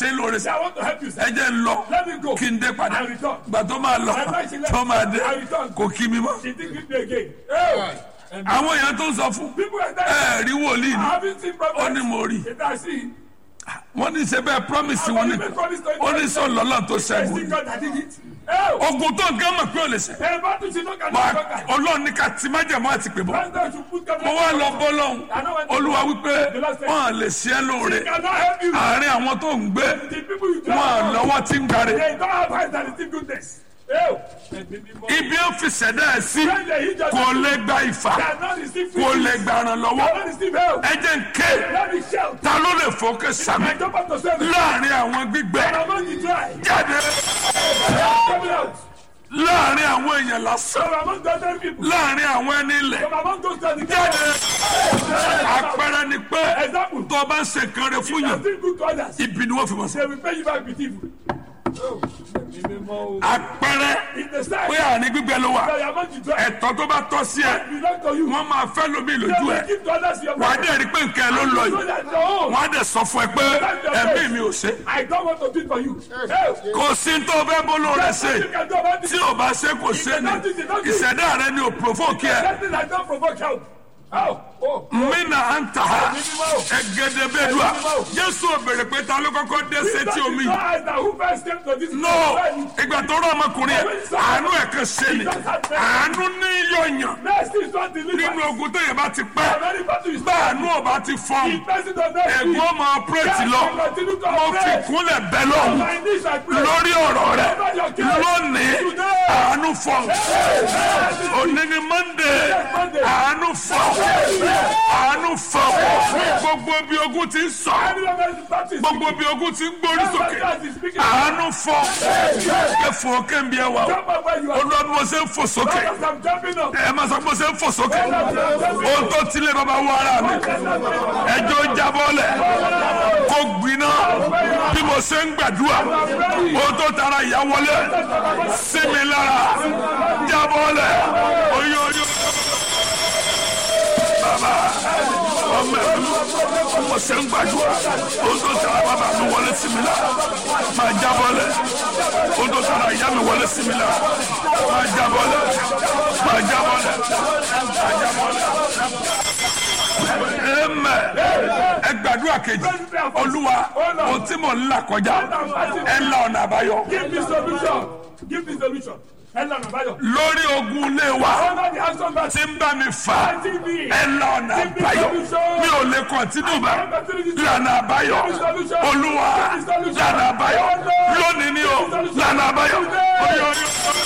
ṣe é lóore Say, sá I want to help you, sir. ẹ jẹ́ ń lọ Let me go. kí n dé padà I return. gbà tó máa lọ tó máa dé kò kí mi mọ́. She didn't give me again. Hey. And àwọn èèyàn tó ń sọ fún people are ẹ telling rí wòlíì I ni haven't seen prophets. ó ní mo rí It I see. wọ́n ní ṣe bẹ́ẹ̀ promise wọn ni ó ní sọ lọ́lọ́ tó I ṣẹ́gun see God that did it. Hey. ogun tó ń gán mọ̀ pé ò lè ṣe Hey, but you should not get Wà- conquer. ọlọ́run ní ká ti májẹ̀mú àti pè bọ́ That's why you should put God mo wá lọ bọ́ lọ́hùn olúwa wípé wọ́n lè ṣe é lóore He cannot help you. àárín àwọn tó ń gbé The people you don't wọn know, lọ́wọ́ tí ń gbáre they don't have eyes that receive goodness. Hey. And the people ibi ó fi ṣẹ̀dá ẹ̀ sí when they hit just kò lè gba ìfà cannot receive kò free. lè gbà ràn lọ́wọ́ Cannot receive help. ẹ jẹ́ ń ké Let me shout. ta ló lè fòkè sàmì I jump up to seven. láàrin àwọn gbígbẹ And among the dry. jáde Coming out. láàrin àwọn èèyàn lásán From among the other people. láàrin àwọn ẹni ilẹ̀ From among those that jáde àpẹẹrẹ ni pé Example. tó o bá ń ṣe nǹkan rẹ fún You are yàn still good to others. ibi ni wọ́n fi mọ̀ sí They will pay you back with evil. Oh. àpẹẹrẹ In the side. pé àní gbígbẹ ló wà That you are among the dry. ẹ̀tọ́ tó bá tọ́ sí ẹ Belong to you. wọ́n máa fẹ́ lómi They lójú will ẹ give to others your wàá money. dẹ̀ rí pé nǹkan ẹ ló ń lọ So yìí that your own. wọ́n á dẹ̀ sọ fún ẹ pé ẹ̀mí mi ò ṣe I don't want to do it for you. Hey. kò sí tó o fẹ́ bó lóore ṣe You can do about tí it. o bá ṣe kò ṣe ni ìṣẹ̀dá rẹ ni ò provoke ẹ Nothing that don't provoke help. How? Oh. mina anta ha ẹgẹdẹbẹdua jésù ò béèrè pé ta ló kọ́kọ́ dé sétí omi yìí. Eyes that who first came to this no world. ìgbà tó rọ ọmọkùnrin yẹn àánú ẹ̀ kan ṣe ni àánú ní yọ̀yàn Mercy is not delivered. nínú ogun téèyàn bá ti pẹ́ Many people is bá àánú ọba ti fọ́n Mercy does not ẹ̀gbọ́n ọmọ ọpẹ́rẹ́tì lọ mo fi kúnlẹ̀ bẹ́ lọ́hùn My knees are praying. lórí ọ̀rọ̀ rẹ̀ lónìí àánú fọ́n òní ni monday àánú fọ́n àánú fọ́n gbogbo bí ogun ti ń sọ gbogbo bí ogun ti ń gbórí sókè àánú fọ́n kẹfọ́ kẹ́ńbí ẹ wà o olóòdù mo ṣe ń fò sókè ẹ máa sọ pé mo ṣe ń fò sókè ohun tó tilẹ̀ bàbá wọ ara mi ẹjọ́ jábọ́lẹ̀ kó gbiná bí mo ṣe ń gbàdúrà ohun tó tara ìyá wọlé sí mi lára jábọ́lẹ̀ oyún oyún bàbá ọmọ ẹ̀ bí mo ṣe ń gbàdúrà ohun tó tara bàbá mi wọlé sí mi lára máa jábọ́lẹ̀ ohun tó tara ìyá mi wọlé sí mi lára máa jábọ́lẹ̀ máa jábọ́lẹ̀ máa jábọ́lẹ̀ amen ẹ gbàdúrà kejì olúwa ohun tí mò ń là kọjá ẹ la ọ̀nà àbáyọ Give me solution. Give me solution. Hello, Nabayo. lórí ogun ilé wa Under the house of tí ń bá mi fà TV. ẹ la ọ̀nà àbáyọ mi ò lè kọ̀ntínú bá lànà àbáyọ olúwa lànà àbáyọ lónìí ni o lànà àbáyọ oyè oyè.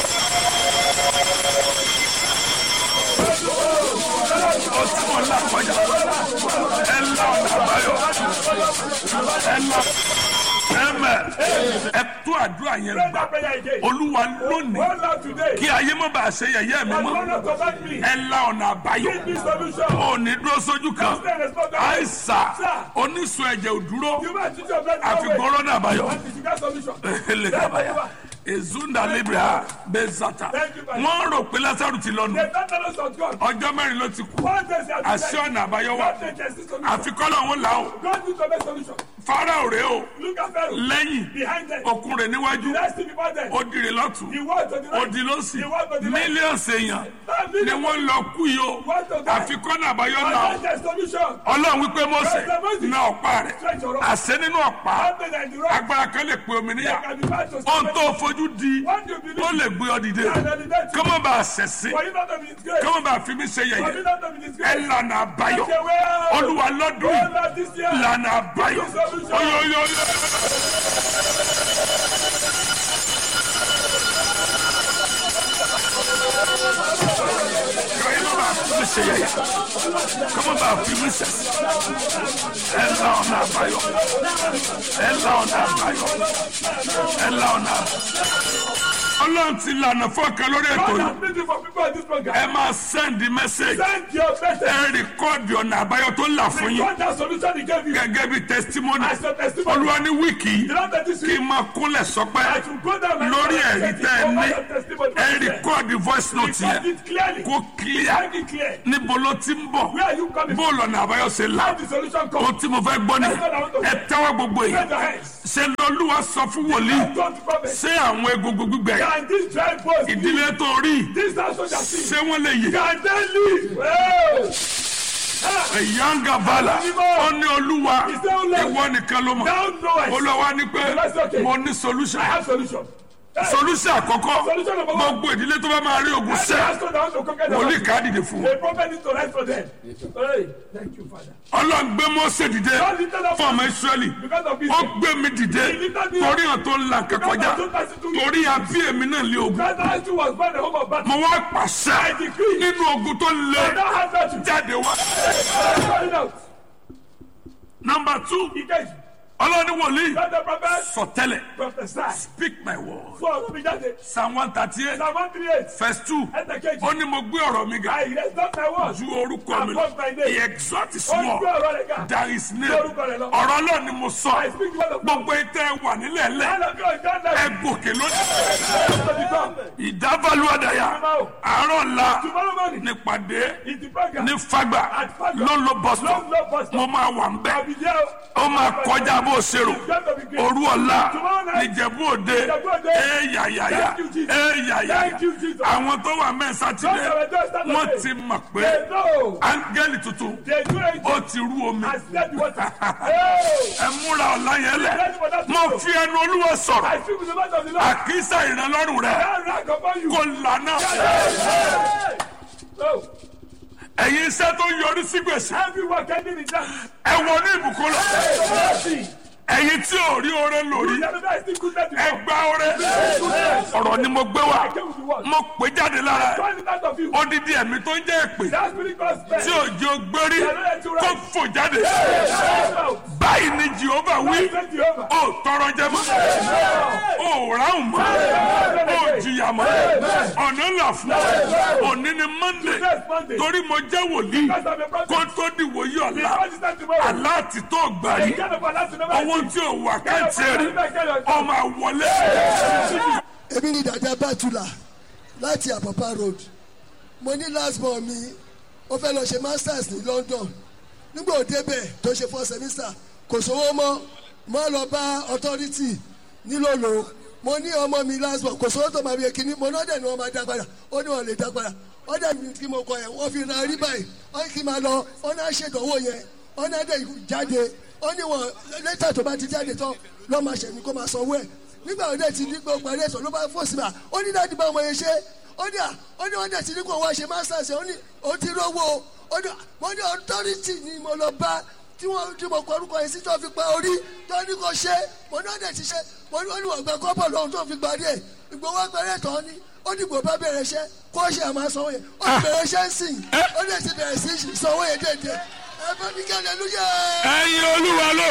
ó tí mo là kọjá ẹ la ọ̀nà àbáyọ ẹ la ẹmẹ ẹ tó àdúrà yẹn Pray gbà that prayer again. olúwa lónìí Hold on today. kí ayé má bàa ṣe yẹ̀yẹ́ mi And mọ́ don't to back me. ẹ la ọ̀nà àbáyọ Give me solution. ò ní dúró sójú kan Stand and stop that. àìsà oníṣun ẹ̀jẹ̀ ò dúró You might teach your brother àfi that way. gbọ́rọ́ náà àbáyọ What is that solution? ele kabaya ezunda libra bezata wọ́n rò pé lásàrù ti lọ́nu The tenderness of God. ọjọ́ mẹ́rin ló ti kú One day they are àṣẹ ọ̀nà àbáyọ wà God takes the solution. àfikọ́lọ̀ wọn là ó God needs to make solution. farao rèé o Look at Pharaoh. lẹ́yìn Behind them. okun rẹ̀ níwájú The rest before them. ó dìrì lọ́tún The word to the ó right. di lọ́sì The word to the right. mílíọ̀nù èèyàn ni wọ́n lọ kú yìí o àfikọ́nà àbáyọ And là ó God takes solution. ọlọ́run wípé mọ́sẹ̀ na ọ̀pá rẹ̀ Stretch your arm. àṣẹ nínú ọ̀pá One day that the rock agbára kan lè pe omi níyà can be bad to ohun tó fojú di What do you believe? tó lè gbé ọ dìde And then the next kọ́mọ bá a ṣẹ̀ṣẹ̀ For you not to be disgraced. kọ́mọ bá a fi mí ṣe For you yẹ̀yẹ́ not to be ẹ disgraced. lànà àbáyọ Take away. olúwa lọ́dún Oh, yìí Lord, this year. lànà àbáyọ oyoyoyo. kọ́mọ bá a fi mí ṣe yẹ̀yẹ́ kọ́mọ bá a fi mí ṣẹ̀ṣẹ̀ ẹ là ọ̀nà àbáyọ ẹ là ọ̀nà àbáyọ ẹ là ọ̀nà àbáyọ. ọlọ́run ti lànà fọ́ọ̀kan lórí ètò God yìí has been there for people in this program. ẹ máa send the message Send your message. ẹ rìkọ́ọ̀dì ọ̀nà àbáyọ tó là fún yín God has solution he gave you. gẹ́gẹ́ bí testimony As a testimony. olúwa ní wíìkì You yìí don't take this kí n máa kúnlẹ̀ sọpẹ́ I should go down and lórí and ẹ̀rí set it tẹ́ ẹ over ní your testimony. ẹ rìkọ́ọ̀dì voice note Record yẹn it clearly. kó clear Make it clear. here? níbo ló ti ń bọ̀ Where are you coming bó from? lọ́nà àbáyọ ṣe là How the solution come? ohun tí mo fẹ́ gbọ́ ni ẹ tẹ́wọ́ gbogbo Raise yìí your hands. ṣe lọ́lúwa sọ fún wòlíì Go to prophet. ṣé àwọn egungun gbígbẹ Can this dry bones live? ìdílé tó rí This house shall see. ṣé wọ́n lè yè Can they live? Hey! Ah, ìyáǹgà bàlà ó ní olúwa Is there only- ìwọ nìkan ló mọ̀ Thou knowest. olúwa ní pé okay. mo ní solution I have solution. Hey! solution àkọ́kọ́ Solution number one. gbogbo ìdílé tó bá máa rí ogun Every sẹ́ household that wants to conquer the wòlíì house. ká dìde fún wọn. The prophet needs to rise for them. Hey, thank you, Father. ọlọ́run gbé Mósè dìde God lifted up fún ọmọ Ísírẹ́lì because of his ó gbé mi dìde torí hàn tó ń la nǹkan kọjá torí àbí èmi náà lé ogun Because the house was born the home of battle. mo wá pàṣẹ nínú ogun tó lé And now has that you jáde wá. Call it out. nọmba two He gave ọlọ́ni wòlíì God the prophet sọtẹ́lẹ̀ prophesy. speak my word So ọdún mi jáde. psalm one thirty eight Psalm one three eight. verse two Ẹsẹ̀ kejì. ó ní mo gbé ọ̀rọ̀ mi ga I rest not my word. ju orúkọ mi lọ Above my name. he exalt his Ó ń word gbé ọ̀rọ̀ rẹ̀ ga. there is name Lórúkọ rẹ̀ lọ. ọ̀rọ̀ náà ni mo sọ I speak the word of God. gbogbo ìtẹ́ wà nílẹ̀ lẹ̀ All of you are God ẹ like gòkè lónìí. to become. ìdábàlú àdàyà àárọ̀ ńlá Tomorrow morning nípàdé is the program. ní fagbà At Fagba. ló ń lo bọ́sítọ̀ Long love pastor. mo máa wà ń bẹ̀ I'll be there. ó máa kọjá bó o ṣe rò It's going to be great. òru ọ̀la Tomorrow night. níjẹ̀bú òde Ìjẹ̀bú Òde. éyàyàyà Thank you, Jesus. éyàyàyà Thank you, Jesus. àwọn tó wà mẹ́ẹ̀ sátidé Those that were just Saturday. wọ́n ti mọ̀ pé They know. áńgẹ́lì tuntun They do it. ó ti rú omi I said the water. Hey! ẹ múra ọ̀la yẹn lẹ̀ mo fi ẹnu olúwa sọ̀rọ̀ I speak with the mouth of the Lord. àkísà ìrànlọ́rùn rẹ̀ That rank upon you. kò lànà Hey! Oh, ẹ̀yin iṣẹ́ tó yọrí sí gbèsè everyone getting it done. ẹ wọ ní ìbùkún lọ Mercy. ẹ̀yin tí ò rí oore lórí The other guy still good that you ẹ gba oore ọ̀rọ̀ ni mo gbé wá came with the word. mo pè jáde lára ẹ̀ Find it out of you. odidi ẹ̀mí tó ń jẹ́ èpè That spirit God spell. tí òjò gbérí kó fò jáde Out. báyìí ni jehova wí Thank you, Jehovah. ó tọrọ jẹ mọ́ ó ráhùn mọ́ ó jìyà mọ́ ọ̀nà là fún ọ òní ni monday Next Monday. torí mo jẹ́ wòlíì Because I'm a prophet. kó tó di wòye ọ̀la Because it's not tomorrow. aláàtì tó gbà The yìí kind of balance you never owó tí ò wà káàtì rí ọmọ àwọlé èmi ni dàda bàtúlà láti àpàpà road mo ní last born mi ó fẹ́ lọ ṣe masters ní london nígbà ó débẹ̀ tó ṣe four semester kò sówó mọ́ mo lọ bá authority nílòlò mo ní ọmọ mi last born kò sówó tó máa fi kíní mo náà dẹ̀ ni wọ́n máa dá padà ó ní wọ́n lè dá padà ó dẹ̀ mi kí mo kọ yẹn wọ́n fi ra rí báyìí ó ní kí n máa lọ ó náà ṣèdánwò yẹn ó náà dẹ̀ jáde ó ní wọn lẹ́tà tó bá ti jáde tán lọ́ máa ṣẹ̀mí kó máa sanwó ẹ̀ nígbà wo dẹ̀ ti ní pé ó parí ẹ̀sọ́ ló bá fò sí ma ó ní láti bá ọmọ yẹn ṣe ó ní à ó ní wọ́n dẹ̀ ti ní kó wá ṣe masters ó ní ó ti rówó ó ní mo ní authority ni mo lọ bá tí wọ́n tí mo kọ orúkọ yẹn sí tó fi pa orí tó ní kó ṣe mo ní wọ́n dẹ̀ ti ṣe mo ní wọ́n ní wọ́n gba kọ́pọ̀ lọ́hùn tó fi parí ẹ̀ ìgbowó agbẹ̀rẹ̀ tán ni ó ní gbò bá bẹ̀rẹ̀ iṣẹ́ kó ṣe àmà sanwó yẹn ó ti bẹ̀rẹ̀ iṣẹ́ ń sìn ó dẹ̀ ti bẹ̀rẹ̀ sí sanwó yẹn déédéé ẹ bá mi kẹ́lẹ́ lóye ẹ̀yin olúwa ló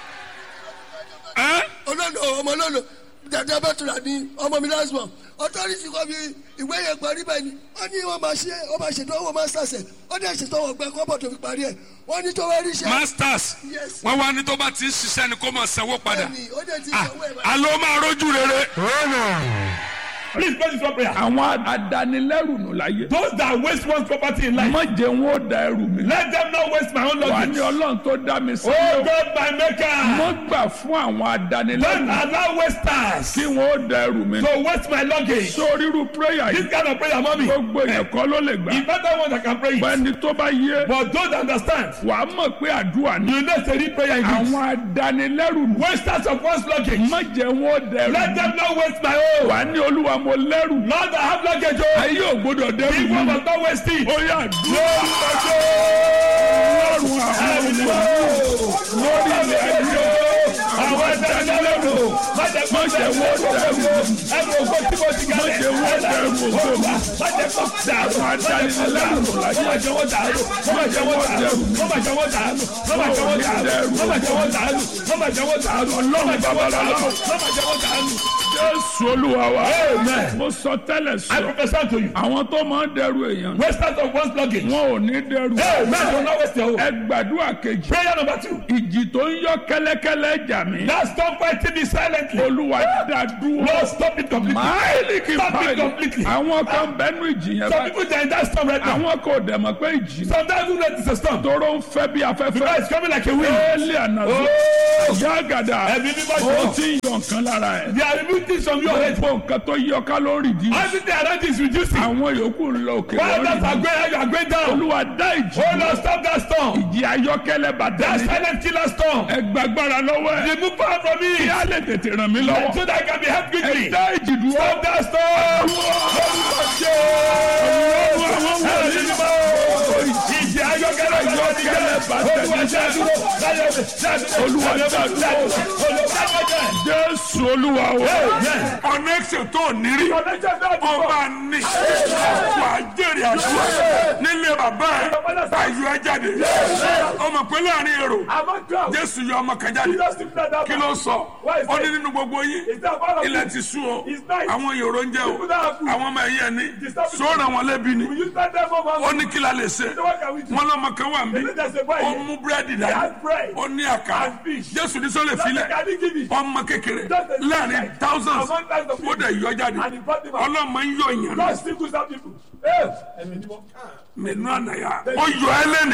ẹ́ olólo ọmọ olólo dàda bàtúrà ní ọmọ mi lásìmọ̀ ọtọ́rìtì kọ́ mi ìwé yẹn parí bẹ́ẹ̀ ni wọ́n ní wọ́n máa ṣe wọ́n máa ṣètò owó masters ẹ̀ wọ́n dẹ̀ ṣètò owó ọgbẹ́ kọ́bọ̀ tó fi parí ẹ̀ wọ́n ní tó wá rí iṣẹ́ masters Yes. wọ́n wá ní tó bá ti ń ṣiṣẹ́ ni kó máa sanwó padà bẹ́ẹ̀ ni ó dẹ̀ ti Ah, sanwó ẹ̀ báyìí. alo máa rójú rere. Please pray this one prayer. àwọn adanilẹ́rù nù láyé. Those that waste one's property in life, má jẹ́ wọn ó da ẹrù mi. let them not waste my own wà luggage. ní ọlọ́run tó dá mi sí. Oh God, my maker, mo gbà fún àwọn don't adanilẹ́rù allow wasters kí wọn ó da ẹrù mi. to waste my luggage. sórí irú prayer This yìí kind of prayer, mommy, gbogbo èèyàn kọ́ ló lè gbà. it's better one that can pray it. ẹni tó bá yé But those that understand, wà á mọ̀ pé àdúrà ni. you know, it's a real prayer in this. àwọn adanilẹ́rù nù. Wasters of one's luggage, má jẹ́ wọn ó da ẹrù let mi. them not waste my own. wà á ní olúwa mo lẹ́rù. Lord, I have luggage. Oh, ayé ò gbọdọ̀ dẹ́rù people mi. must not waste it. ó yà dúró. ọlọ́run àwọn ọmọ lórí ilẹ̀ ayé. Àwọn ẹ̀dá-ẹ̀dá-lẹ́nu, má jẹ́ kó má jẹ́ wọn ó da ẹrù mi. ẹrù ògbó tí mo ti má kalẹ̀. jẹ́ wọn ó da ẹrù ògo mi. Má jẹ́ kó dàrú. àwọn adanilẹ́rù nù láyé. Má má jẹ́ wọ́n dàrú. Má má jẹ́ wọ́n dàrú. Má má jẹ́ wọ́n dàrú. Má má jẹ́ wọ́n dàrú. Má má jẹ́ wọ́n dàrú. Má má jẹ́ wọ́n dàrú. Má má jẹ́ wọ́n dàrú. Má má jẹ́ wọ́n dàrú. jésù olúwa wa. Amen. mo sọ tẹ́lẹ̀ I sọ. prophesy to you. àwọn tó máa ń dẹrù èèyàn. Wasters of one's luggage. wọn ò ní dẹrù. Amen. Do not waste your own. ẹ gbàdúrà kejì. Prayer number two. ìjì tó ń yọ kẹ́lẹ́kẹ́lẹ́ jà mí. Now stop fighting me silently. completely. olúwa dá dúró Lord, stop it completely. máìlì kì í Stop it báyìí completely. àwọn kan bẹnu ìjì yẹn Some báyìí people they are in that storm right now. àwọn kò dẹ̀ mọ̀ pé ìjì Sometimes you know it's a storm. tóró ń fẹ́ bí Because afẹ́fẹ́ it's coming like a wind. éèlì ànàzó ìyá àgàdà Ẹ̀mí mímọ́ ó jọ. ti ń yọ nǹkan lára ẹ̀ They are removing things from you already. gbogbo nǹkan tó yọ kálórì dì Everything around you is reducing. àwọn yòókù ń lọ òkè While others are lórí going, you are going down. olúwa dá ìjì Oh Lord, stop that storm. ìjì ayọ́kẹ́lẹ́ bàtà That mi silent killer storm. ẹgbàgbára lọ́wọ́ ẹ̀ Remove power from kí me. á lè tètè ràn mí lọ́wọ́ So that I can be helped quickly. ẹ dá ìjì dúró Stop that storm. Ìjì ayọ́kẹ́lẹ́ ayọ́kẹ́lẹ́ Olúwa ṣe àdúró. olúwa dá dúró jésù olúwa o connection tó nírí ọba ní wà á jèrè àdúrà nílé bàbá ẹ ayọ̀ ẹ jáde ọmọ pé láàrin èrò jésù yọ ọmọ kan jáde kí ló sọ ó ní nínú gbogbo yín ilẹ̀ ti sú o àwọn èrò ń jẹ o àwọn ọmọ ẹ̀yìn ẹni sọ́ọ̀rọ̀ wọn lẹ́bi ni ó ní kí la lè ṣe wọn lọ́mọ kan wà mí ó mú búrẹ́dì dání ó ní àkàrà jésù ní sọ́lẹ̀ filẹ̀ ọmọ kékeré láàrin thousands ó dẹ̀ yọ jáde ọlọ́mọ ń yọ ìyàn lọ nínú ànáyà ó yọ ẹ lẹ́nu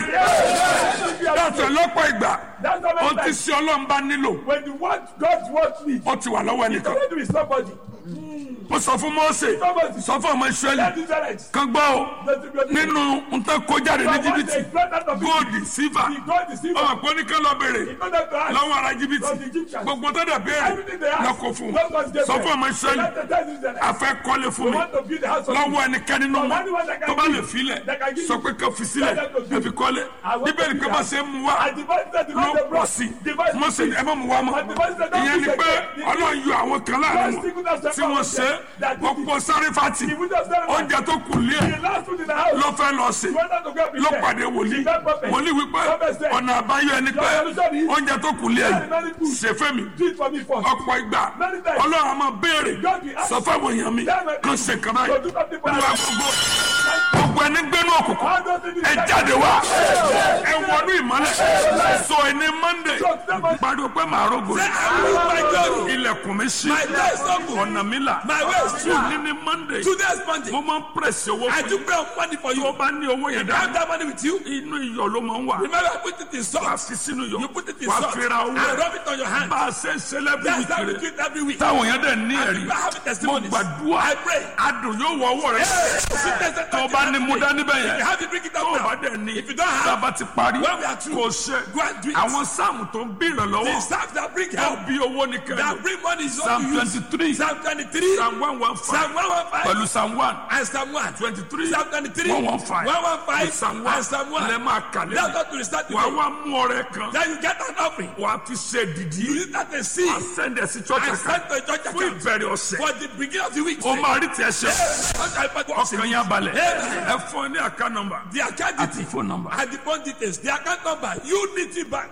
yàtọ̀ lọ́pọ̀ ìgbà ó ti ṣe ọlọ́mọba nílò When the word God's word needs, ó ti wà lọ́wọ́ it's ẹnìkan going to be somebody. ó sọ fún Mósè sọ fún ọmọ That Ísírẹ́lì is right. kan gbọ́ o nínú nǹkan kó jáde ní jìbìtì góòdì sífà ọmọ pé oníkan lọ bèrè lọ́wọ́ ara jìbìtì gbogbo tó dẹ̀ béèrè lọ́kọ̀ fún un sọ fún ọmọ Ísírẹ́lì afẹ́ kọ́lé fún mi lọ́wọ́ ẹnikẹ́ni nínú wọn tó bá lè filẹ̀ sọ pé kò fi sílẹ̀ ẹ fi kọ́lé bíbélì pé bá ṣe ń mu wá ló pọ̀ sí Mósè ẹ má mu wá mọ́ ìyẹn ni pé Ọlọ́run yọ àwọn kan láàrin wọn tí wọ́n ṣe gbogbo sáré fati oúnjẹ tó kù lé ẹ̀ ló fẹ́ lọ sí ló pàdé wòlíì wòlíì wípé ọ̀nà àbáyọ ẹni pé oúnjẹ tó kù lé ẹ̀ ṣe fẹ́ mi ọ̀pọ̀ ìgbà Ọlọ́run a máa béèrè sọ fáwọn èèyàn mi kan ṣe kan báyìí olúwa gbogbo gbogbo ẹni gbénú òkùnkùn ẹ jáde wá ẹ wọnú ìmọ́lẹ̀ sọ ẹni Monday pariwo pé màá rògbò ilẹ̀kùn mi sí ọ̀nà mi là tún ní ní Monday Today's Monday. mo máa ń pèsè owó I fún do pray money for tó you. bá ní owó yẹn I have dá that money with you. inú iyọ̀ ló máa ń wà Remember, I put it in wà salt. fi sínú iyọ̀ You put it in wà salt. fi ra owó And rub it on your hand. bá a ṣe ń ṣe lẹ́bí That's how we ìkiri do it every week. táwọn yẹn dẹ̀ ní ẹ̀rí I have mo testimonies. gbàdúrà I pray. adùn yóò wọ ọwọ́ rẹ tó o bá ní mú dání bẹ́ẹ̀ You yẹn have to bring it tó o up bá now. dẹ̀ ní If you don't have, tába ti parí when we are through, kò ṣe go and do it. àwọn sáàmù tó ń bí The ìrànlọ́wọ́ staff that bring tó help, bí owó ní that kẹ́lẹ́ bring money is psalm what you use. twenty three Psalm 23, psalm one one five Psalm 115, pẹ̀lú psalm one and Psalm 1. twenty three Psalm 23, one one five 115, psalm one and Psalm 1. lẹ́ máa kà That's lẹ́yìn what to restart wà today. wá mú ọrẹ kan Then you get an offering. wà á fi ṣe dìdí You use that and see. wà á sẹ́ndẹ̀ sí church I account sent to a church fún account ìbẹ̀rẹ̀ ọ̀sẹ̀ for the beginning of the week. o máa rí tiẹ̀ ṣe Okay, ọkàn yẹn balẹ̀ ẹ fún ẹ ní àká nọ́mbà The account àti details phone number. and the phone details. The account number Unity Bank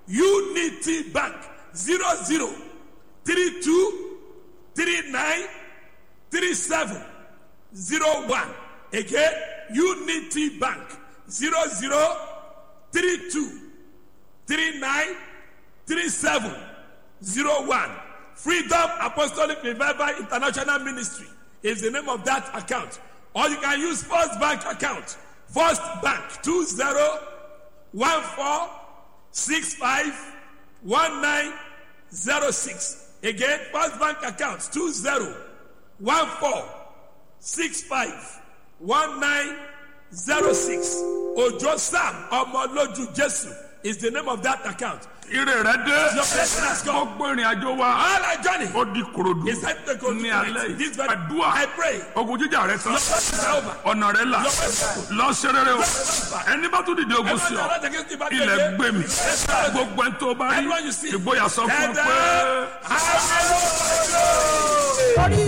Unity Bank zero zero three two three nine three seven zero one. Again, Unity Bank zero zero three two three nine three seven zero one. Freedom Apostolic Revival International Ministry is the name of that account. Or you can use First Bank account. First Bank two zero one four six five one nine zero six. Again, First Bank account two zero one four six five one nine zero six. Ojo Sam Omoloju Jesu is the name of that account. ire rẹ dé Your blessing has come. gbogbo ìrìn àjò wa All our journey ó di korodu is set to go to ní alẹ́ yìí This very àdúrà I pray. ogun jíjà rẹ tán Your blessing is over. ọ̀nà rẹ là lọ ṣe rere o ẹni bá tún dìde ogun sí ọ Everyone that against the battle ilẹ̀ again. gbé mi gbogbo ẹni tó bá rí Everyone you see. ìgboyà sọ fún ọ Ẹ̀dá. pé. Hallelujah. torí